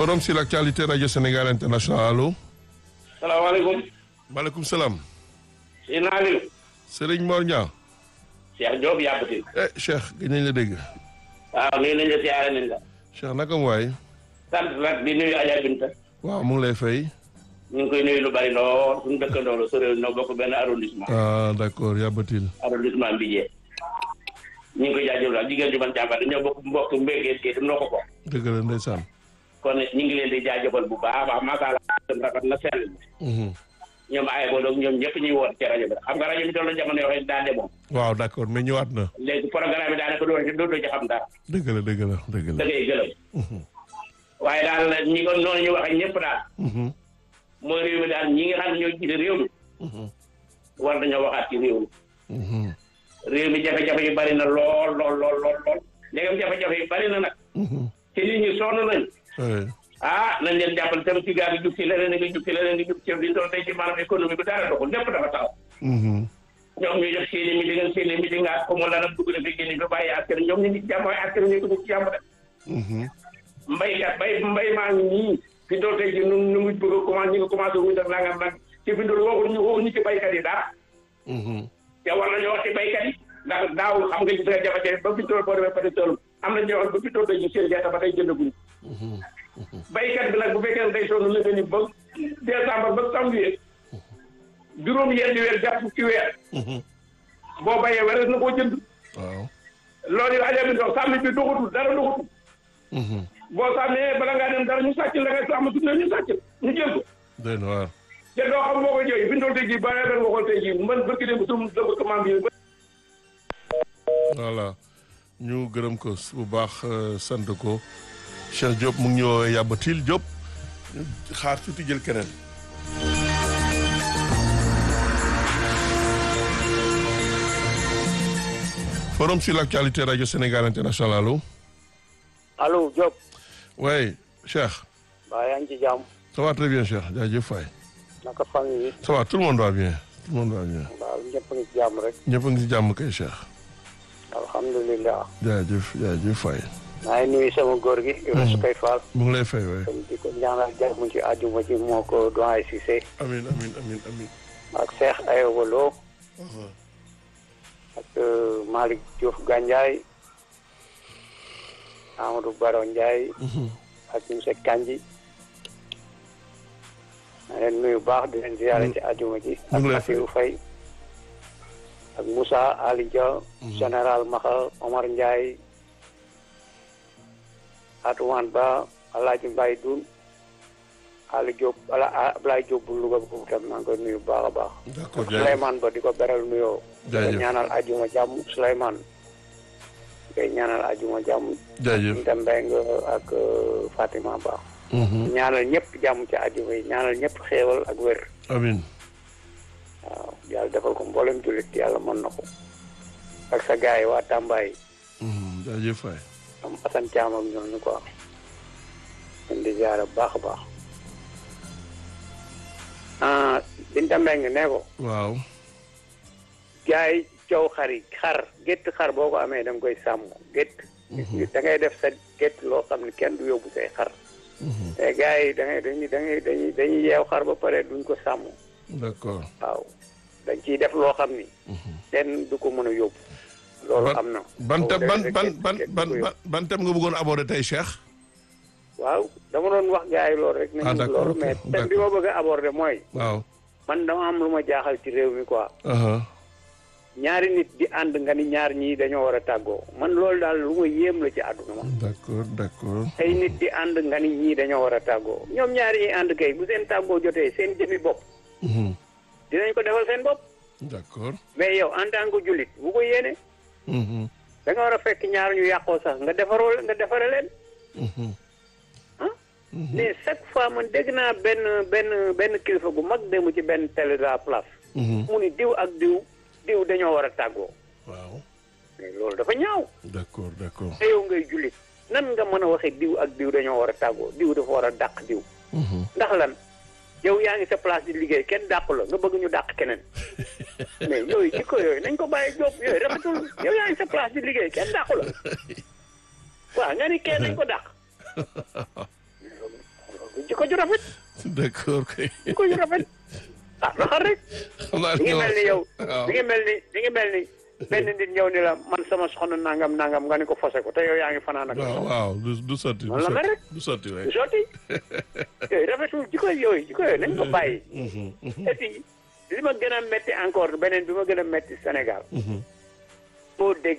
forum sur l'actualité radio Sénégal international allo. salaamaaleykum. maaleykum salaam. si naa leen. Serigne Mor Niang. Cheikh Diop yàbbati. eh Cheikh gëj nañ la dégg. waaw nuyu nañ la siyaare nañ la. Cheikh naka mu waay. sant nag di nuyu Adja Binta. waaw mu ngi lay fay. ñu ngi koy nuyu lu bari lool suñu dëkkandoo la soriwul ñoo bokk benn arrondissement. ah d'accord yàbbatil. arrondissement Mbijé. ñu ngi koy jaajëfal jigéen ju man jàmbaar ñoo bokk mbokk mbéygeen kii tam noo ko bokk. dëgg la ndeysaan. kon ñu ngi leen di jaajëfal bu baax a baax macha allah rafet na sell. ñoom ay boo doog ñoom ñëpp ñuy woon ci rajo bi xam nga rajo bi toll jamono yoo xam ne daa demoon. waaw d'accord mais ñëwaat na. léegi programme bi daanaka doo ci doo ci xam dara. dëgg la dëgg la dëgg la. da ngay gërëm. waaye daal ñi ko noonu ñu waxee ñëpp daal. mooy réew mi daal ñi nga xam ne ñoo jiite réew mi. war nañoo waxaat ci réew mi. réew mi jafe-jafe yu bari na lool lool lool lool lool. léegam jafe-jafe yu bari na nag. te nit ñi sonn nañ. ah nañ leen jàppale tamit ci gaal gi jub ci leneen nga jub ci leneen nga jub ci li doon tey ci maanaam économie bi dara doxul lépp dafa taxaw. ñoom ñu def seen i meeting seen i meeting nga ko mu la nag dugg na fi génn fi bàyyi askan ñoom ñu ngi ci jàmm waaye askan ñu ko ci jàmm de. mbaykat bay mbay maa ngi nii fi doon tey ji nu nu ngi bëgg a commencé ñu ngi commencé wu ñu def nangam nag ci fi doon waxuñu waxuñu ci baykat yi dara. te war nañoo wax ci baykat yi ndax daaw xam nga gis nga jafe-jafe ba fi doon boo demee peut être am na ñoo xam ba fi doon tey ji seen gerte ba tey jëndaguñu. baykat bi nag bu fekkee ne day sonn lëgë ni ba décembre ba janvier juróom yenn weer jàpp ci weer. boo bayee weres na koo jënd. waaw. loolu yow Aliou Ndao sàmm bi doxatul dara doxatul. boo sàmmee bala ngaa dem dara ñu sàcc la ngay sàmm tuuti ñu sàcc ñu jël ko. doy na waar. te doo xam boo ko jooy bi ndool tey jii ba nga xool tey jii man bëgg dem sum dëgg commande bi. voilà ñu gërëm ko bu baax sant ko Cheikh Diop mu ngi ñu woowee Yabatil Diop ñu xaar tuuti jël keneen. forum sur l'actualité radio Sénégal international allo. allo Diop. oui Cheikh. waaw yaa ngi ci jàmm. ça va très bien Cheikh jaajëf Faye. naka famille yi. ça va tout le monde va bien tout le monde va bien. waaw ñëpp a ngi ci jàmm rek. ñëpp a ngi ci jàmm kay Cheikh. alhamdulilah. jaajëf jaajëf Faye. maa ngi nuyu sama góor gi. Youssouf Kay Fall. mu ngi lay fay waay. di ko ñaanal jàmm ci àjjuma ci moo ko doyen Cissé. amiin amiin amiin amiin. ak Cheikh Ayoba Lo. ak Malick Diouf Gandiaye. Amadou Baro Ndiaye. ak monsieur Kandji. maa leen nuyu baax di leen ziyaare ci àjjuma ji. ñu ngi lay ak Assirou Faye. ak Moussa Ali Dia. général Maxa Omar Ndiaye. Atumaan Ba Alaaji Mbaye Dun Ali Diop ala Ablaye Diop bu Louga boobu tam maa ngi koy nuyu bu baax a baax. d'accord ak Souleymane Ba di ko beral nuyoo. di ko jaajëf ñaanal ajuma jàmm Souleymane. di koy ñaanal ajuma jàmm. jaajëf. Binta Mbengue ak Fatima Ba. ñaanal ñëpp jàmm ci ajuma yi ñaanal ñëpp xéewal ak wér. amiin. waaw yàlla defal ko mboolem jullit yàlla mën na ko. ak sa gars yi waa Tamba yi. jaajëf Faye. am Assane Thiam ak ñooñu quoi. leen di ziare bu baax a baax. ah Binta Mbengue ne ko. waaw. gars yi coow xar yi xar gétt xar boo ko amee da nga koy sàmm gétt. da ngay def sa gétt loo xam ne kenn du yóbbu say xar. te gars yi da ngay dañuy dañuy dañuy dañuy yeew xar ba pare duñ ko sàmm. d'accord. waaw dañ ciy def loo xam ni. kenn du ko mën a yóbbu. loolu am na. ban boobu ban day- ban gétt- ban gétt du ban ko yóbbu. ban thème nga bëggoon aborder tey Cheikh. waaw dama doon wax gars yi loolu rek. Ah, nañu d'accord, loolu ok, mais thème bi ma bëgg a aborder mooy. waaw. man dama am lu ma jaaxal ci réew mi quoi. aha ñaari nit di ànd nga ni ñaar ñii dañoo war a tàggoo man loolu daal lu ma yéem la ci àdduna ma. d'accord d'accord. ay nit di ànd nga ni ñii dañoo war a tàggoo ñoom ñaari ñi ànd kay bu seen tàggoo jotee seen jëmi bopp Mhm. dinañ ko defal seen bopp d'accord. mais yow en tant que jullit bu ko yéene Mhm. da nga war a fekk ñaar ñu yàqoo sax nga defaroo nga defare leen Mhm. ah mais chaque fois man dégg naa benn benn benn kilifa gu mag dem ci benn télé de la place Mhm. mu ni diw ak diw diw dañoo war a tàggoo waaw. mais loolu dafa ñaaw d'accord d'accord. te yow ngay jullit nan nga mën a waxee diw ak diw dañoo war a tàggoo diw dafa war a dàq diw Mhm. ndax lan yow yaa ngi sa place di liggéey kenn dàqu la nga bëgg ñu dàq keneen mais yooyu jikko yooyu nañ ko bàyyi jóob yooyu rafetul yow yaa ngi sa place di liggéey kenn dàqu la waaw nga ni kenn nañ ko dàq ju rafet d'accord kay jikko ju rafet ah doxal rek xam naa mi ngi mel ni yow waaw mi ngi mel ni mi ngi mel ni benn nit ñëw ni la man sama soxna nangam nangam nga ni ko fase ko te yow yaa ngi fanaan ak waaw waaw du du sotti du Noonu la mel sotti rek. du sotti du waay sotti yooyu rafetul jikko yooyu jikko yooyu nañ ko bàyyi Mhm, mhm, et puis li ma gën a métti encore beneen bi ma gën a métti Sénégal mhm. foo dégg